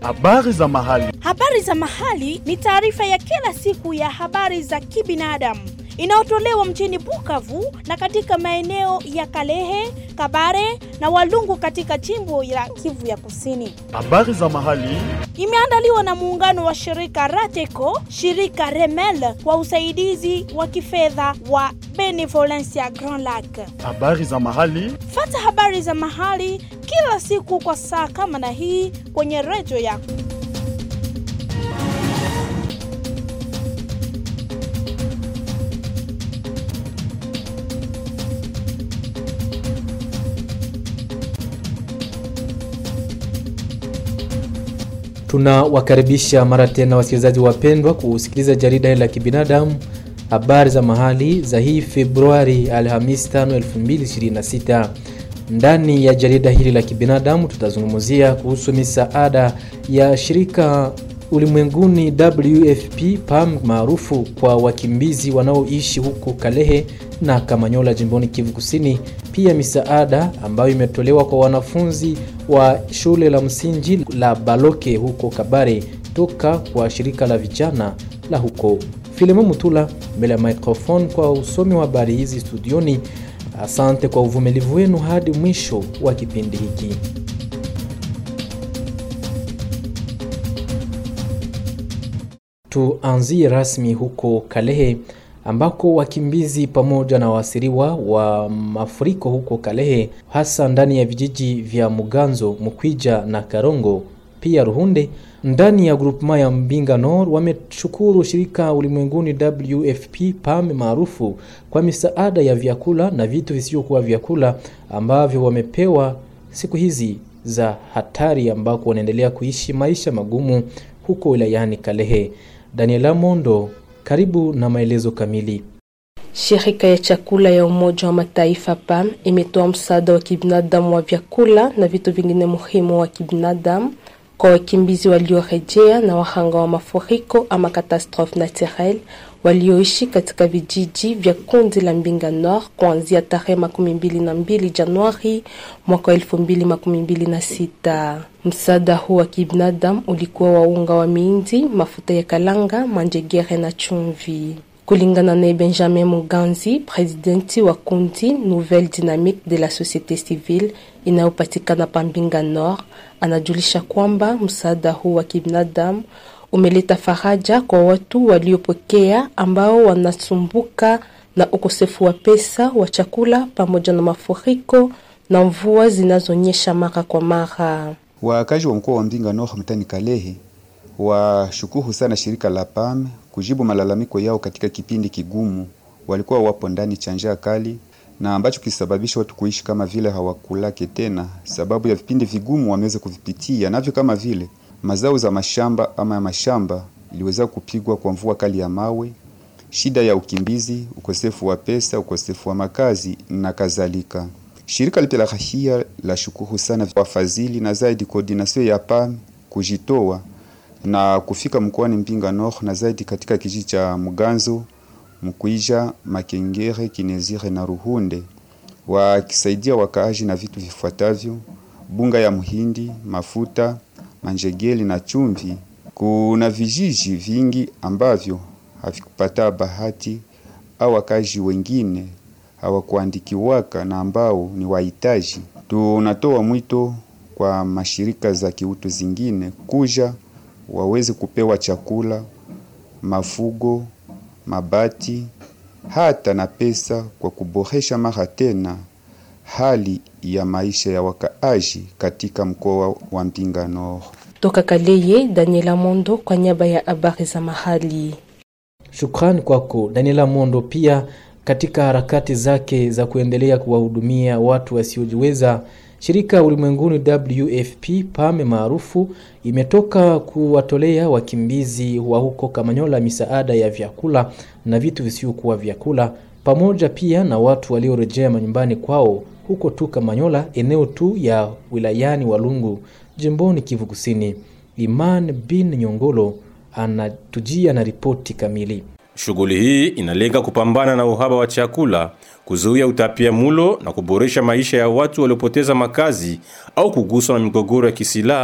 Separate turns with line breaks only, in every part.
Habari za mahali.
Habari za mahali ni taarifa ya kila siku ya habari za kibinadamu inayotolewa mjini Bukavu na katika maeneo ya Kalehe, Kabare na Walungu katika jimbo la Kivu ya Kusini.
Habari za mahali.
Imeandaliwa na muungano wa shirika Rateco, shirika Remel kwa usaidizi wa kifedha wa Benevolencia Grand Lac.
Habari za mahali.
Fata habari za mahali kila siku kwa saa kama na hii kwenye redio yako.
Tunawakaribisha mara tena wasikilizaji wapendwa kusikiliza jarida hili la kibinadamu habari za mahali za hii Februari Alhamis 5 2026. Ndani ya jarida hili la kibinadamu tutazungumzia kuhusu misaada ya shirika ulimwenguni WFP PAM maarufu kwa wakimbizi wanaoishi huko Kalehe na Kamanyola jimboni Kivu Kusini, pia misaada ambayo imetolewa kwa wanafunzi wa shule la msingi la Baloke huko Kabare toka kwa shirika la vijana la huko. Filemo Mutula mbele ya microphone kwa usomi wa habari hizi studioni. Asante kwa uvumilivu wenu hadi mwisho wa kipindi hiki. Tuanzie rasmi huko Kalehe ambako wakimbizi pamoja na waasiriwa wa mafuriko huko Kalehe, hasa ndani ya vijiji vya Muganzo, Mukwija na Karongo, pia Ruhunde ndani ya grupema ya Mbinga Nord wameshukuru shirika ulimwenguni WFP PAM maarufu kwa misaada ya vyakula na vitu visivyokuwa vyakula ambavyo wamepewa siku hizi za hatari, ambako wanaendelea kuishi maisha magumu huko wilayani Kalehe. Daniela Mondo, karibu na maelezo kamili.
Shirika ya chakula ya Umoja wa Mataifa PAM imetoa msaada wa kibinadamu wa vyakula na vitu vingine muhimu wa kibinadamu kwa wakimbizi waliorejea na wahanga wa mafuriko ama catastrophe naturelle walioishi katika vijiji vya kundi la Mbinga Nord kuanzia tarehe makumi mbili na mbili Januari mwaka wa elfu mbili makumi mbili na sita. Msaada huu wa kibinadamu ulikuwa wa unga wa miindi, mafuta ya kalanga, manjegere na chumvi. Kulingana na Benjamin Muganzi, presidenti wa kundi Nouvelle Dynamique de la Société Civile inayopatikana pa Mbinga Nord, anajulisha kwamba msaada huu wa kibinadamu umeleta faraja kwa watu waliopokea ambao wanasumbuka na ukosefu wa pesa wa chakula pamoja na mafuriko na mvua zinazonyesha mara kwa mara.
Wakazi wa mkoa wa Mbinga Nord mtani Kalehe washukuru sana shirika la PAM kujibu malalamiko yao katika kipindi kigumu. Walikuwa wapo ndani cha njaa kali na ambacho kisababisha watu kuishi kama vile hawakulake tena, sababu ya vipindi vigumu wameweza kuvipitia navyo, kama vile mazao za mashamba ama ya mashamba iliweza kupigwa kwa mvua kali ya mawe, shida ya ukimbizi, ukosefu wa pesa, ukosefu wa makazi na kadhalika. Shirika lipya la rahia la shukuru sana wafadhili na zaidi koordinasio ya PAM kujitoa na kufika mkoani Mbinga Nord na zaidi katika kijiji cha Muganzo, Mkwija, Makengere, Kinezire na Ruhunde, wakisaidia wakaaji na vitu vifuatavyo: bunga ya mhindi, mafuta, manjegeli na chumvi. Kuna vijiji vingi ambavyo havikupata bahati au wakaaji wengine hawakuandikiwaka na ambao ni wahitaji. Tunatoa mwito kwa mashirika za kiutu zingine kuja waweze kupewa chakula, mafugo, mabati hata na pesa kwa kuboresha mara tena hali ya maisha ya wakaaji katika mkoa wa Mbinga Nord.
Toka Kaleye, Daniela Mondo kwa niaba ya habari za mahali.
Shukrani kwako Daniela Mondo. Pia katika harakati zake za kuendelea kuwahudumia watu wasiojiweza shirika ulimwenguni WFP PAM maarufu imetoka kuwatolea wakimbizi wa huko Kamanyola misaada ya vyakula na vitu visivyokuwa vyakula, pamoja pia na watu waliorejea manyumbani kwao huko tu Kamanyola, eneo tu ya wilayani Walungu, jimboni Kivu Kusini. Iman bin Nyongolo anatujia na ripoti kamili.
Shughuli hii inalenga kupambana na uhaba wa chakula, kuzuia utapia mulo na kuboresha maisha ya watu waliopoteza makazi au kuguswa na migogoro ya kisilaha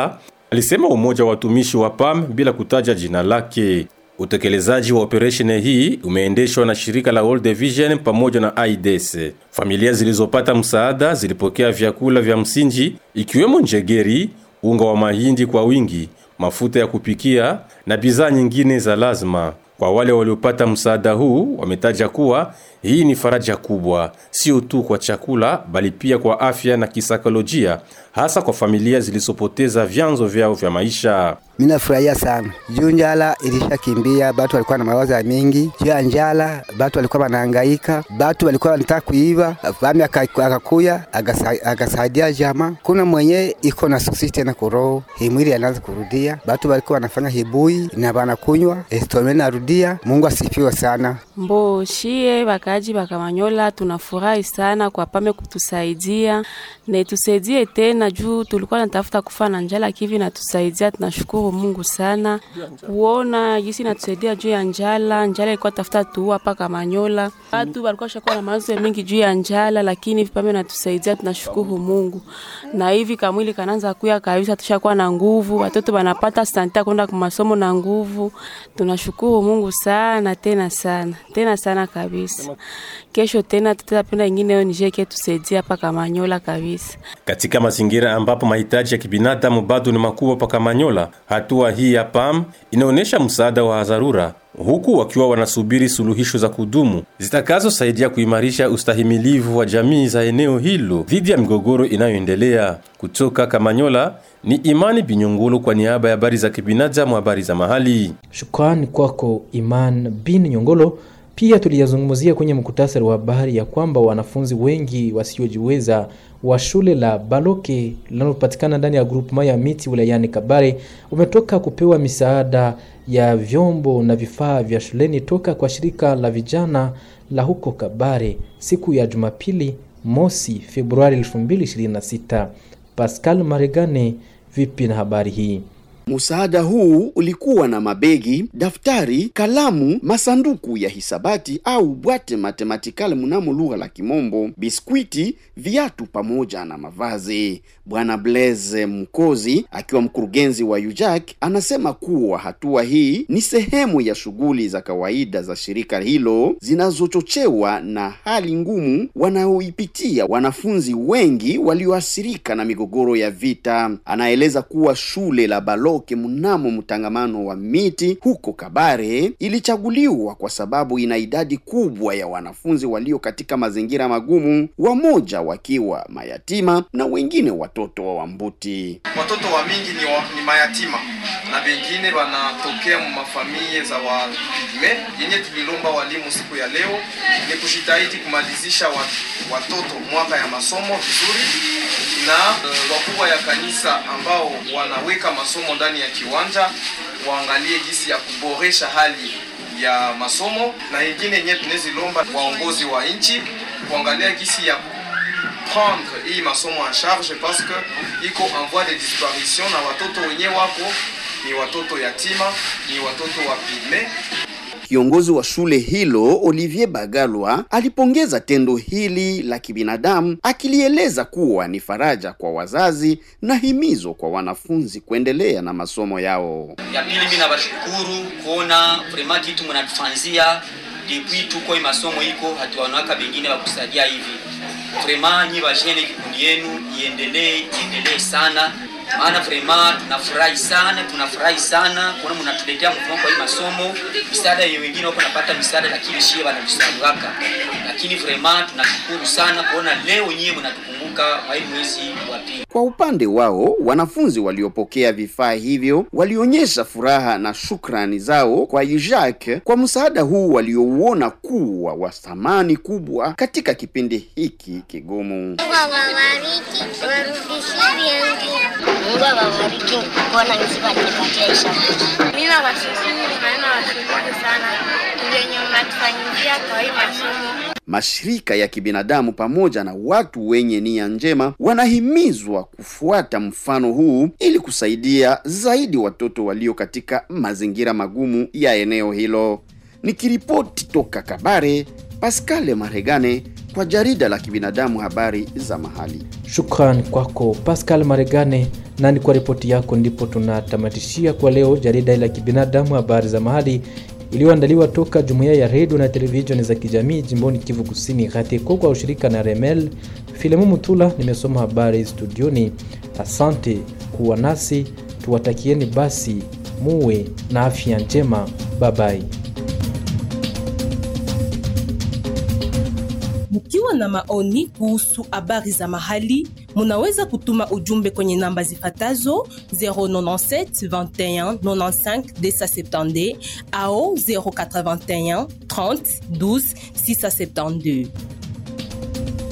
alisema umoja wa watumishi wa PAM bila kutaja jina lake. Utekelezaji wa operesheni hii umeendeshwa na shirika la World Vision pamoja na AIDS. Familia zilizopata msaada zilipokea vyakula vya msingi ikiwemo njegeri, unga wa mahindi kwa wingi, mafuta ya kupikia na bidhaa nyingine za lazima. Kwa wale waliopata msaada huu wametaja kuwa hii ni faraja kubwa, sio tu kwa chakula bali pia kwa afya na kisaikolojia, hasa kwa familia zilizopoteza vyanzo vyao vya maisha.
Mimi nafurahia sana juu njala ilishakimbia, batu walikuwa na mawazo ya mingi juu ya njala, batu walikuwa wanahangaika, batu walikuwa wanataka kuiba. Fami akakuya agasaidia jama, kuna mwenye iko na susi tena kuroho himwili anaanza kurudia, batu walikuwa wanafanya hibui na banakunywa estome narudia. Mungu asifiwe sana.
Mbo shie bakaji bakamanyola, tunafurahi sana kwa pame kutusaidia na tusaidie tena juu tulikuwa natafuta kufa na njala kivi na tusaidia, tunashukuru Mungu sana kuona jinsi natusaidia juu ya njala. Njala ilikuwa tafuta tuua paka Manyola, watu walikuwa shakuwa na mawazo mengi juu ya njala, lakini vipame natusaidia, tunashukuru Mungu. Na hivi kamwili kananza kuya kabisa, tushakuwa na nguvu, watoto wanapata santa kwenda kwa masomo na nguvu. Tunashukuru Mungu sana tena sana tena sana kabisa. Kesho tena tutapenda ingine yo nijeke tusaidia paka Manyola kabisa.
Katika mazingira ambapo mahitaji ya kibinadamu bado ni makubwa paka Manyola, hatua hii ya PAM inaonyesha msaada wa dharura huku wakiwa wanasubiri suluhisho za kudumu zitakazosaidia kuimarisha ustahimilivu wa jamii za eneo hilo dhidi ya migogoro inayoendelea. Kutoka Kamanyola ni Imani Binyongolo kwa niaba ya habari za kibinadamu, habari za mahali.
Shukrani kwako Iman bin Nyongolo. Pia tuliyazungumzia kwenye mkutasari wa habari ya kwamba wanafunzi wengi wasiojiweza wa shule la Baloke linalopatikana ndani ya grupema ya miti wilayani Kabare umetoka kupewa misaada ya vyombo na vifaa vya shuleni toka kwa shirika la vijana la huko Kabare siku ya Jumapili mosi Februari 2026. Pascal Maregane, vipi na habari hii?
Msaada huu ulikuwa na mabegi, daftari, kalamu, masanduku ya hisabati au bwate matematikali mnamo lugha la Kimombo, biskwiti, viatu pamoja na mavazi. Bwana Blaise Mkozi akiwa mkurugenzi wa UJAK anasema kuwa hatua hii ni sehemu ya shughuli za kawaida za shirika hilo zinazochochewa na hali ngumu wanaoipitia wanafunzi wengi walioathirika na migogoro ya vita. Anaeleza kuwa shule la Baloke mnamo mtangamano wa miti huko Kabare ilichaguliwa kwa sababu ina idadi kubwa ya wanafunzi walio katika mazingira magumu, wamoja wakiwa mayatima na wengine watoto wa Wambuti.
Watoto wa mingi ni, wa, ni mayatima na wengine wanatokea mu mafamilie za wapigme. Yenye tulilomba walimu siku ya leo ni kujitahidi kumalizisha wat, watoto mwaka ya masomo vizuri, na uh, wakubwa ya kanisa ambao wanaweka masomo ndani ya kiwanja waangalie jinsi ya kuboresha hali ya masomo, na ingine yenyewe tunazilomba waongozi wa nchi kuangalia jinsi ya prendre hii masomo en charge parce que iko en voie de disparition, na watoto wenyewe wako ni watoto yatima, ni watoto wa pigme.
Kiongozi wa shule hilo Olivier Bagalwa alipongeza tendo hili la kibinadamu akilieleza kuwa ni faraja kwa wazazi na himizo kwa wanafunzi kuendelea na masomo yao.
Ya pili, mimi nabashukuru kuona vrema kitu mnatufanzia depuis tuko hii masomo iko hatuwanawaka bengine wakusaidia hivi vrema nyi bajene kikundi yenu iendelee iendelee sana maana vrema tunafurahi sana tunafurahi sana kuona mnatuletea mkono kwa hii masomo misaada yenye wengine wako napata misaada lakini shie wanavisauaka lakini vrema tunashukuru sana kuona leo nyie mnatukumbuka kwa hii mwezi wa pili
Kwa upande wao, wanafunzi waliopokea vifaa hivyo walionyesha furaha na shukrani zao kwa UJAK kwa msaada huu waliouona kuwa wa thamani kubwa katika kipindi hiki kigumu.
Mungu awabariki, warudishie vyangu. Mungu awabariki kuona nisi wanipatia ishara. Mimi nawashukuru na nawashukuru sana venye mnatufanyizia kwa hii masomo.
Mashirika ya kibinadamu pamoja na watu wenye nia njema wanahimizwa kufuata mfano huu ili kusaidia zaidi watoto walio katika mazingira magumu ya eneo hilo. Nikiripoti toka Kabare, Pascal Maregane kwa kwa jarida la kibinadamu habari za mahali.
Shukran kwako Pascal Maregane, na ni kwa ripoti yako ndipo tunatamatishia kwa leo jarida la kibinadamu habari za mahali iliyoandaliwa toka jumuiya ya redio na televisheni za kijamii jimboni Kivu Kusini GATECO kwa ushirika na Remel. Filemu Mutula nimesoma habari studioni. Asante kuwa nasi, tuwatakieni basi muwe na afya njema. Babai.
Mkiwa na maoni kuhusu habari za mahali, munaweza kutuma ujumbe kwenye namba zifatazo 097 21 95 270 au 081 30 12 672.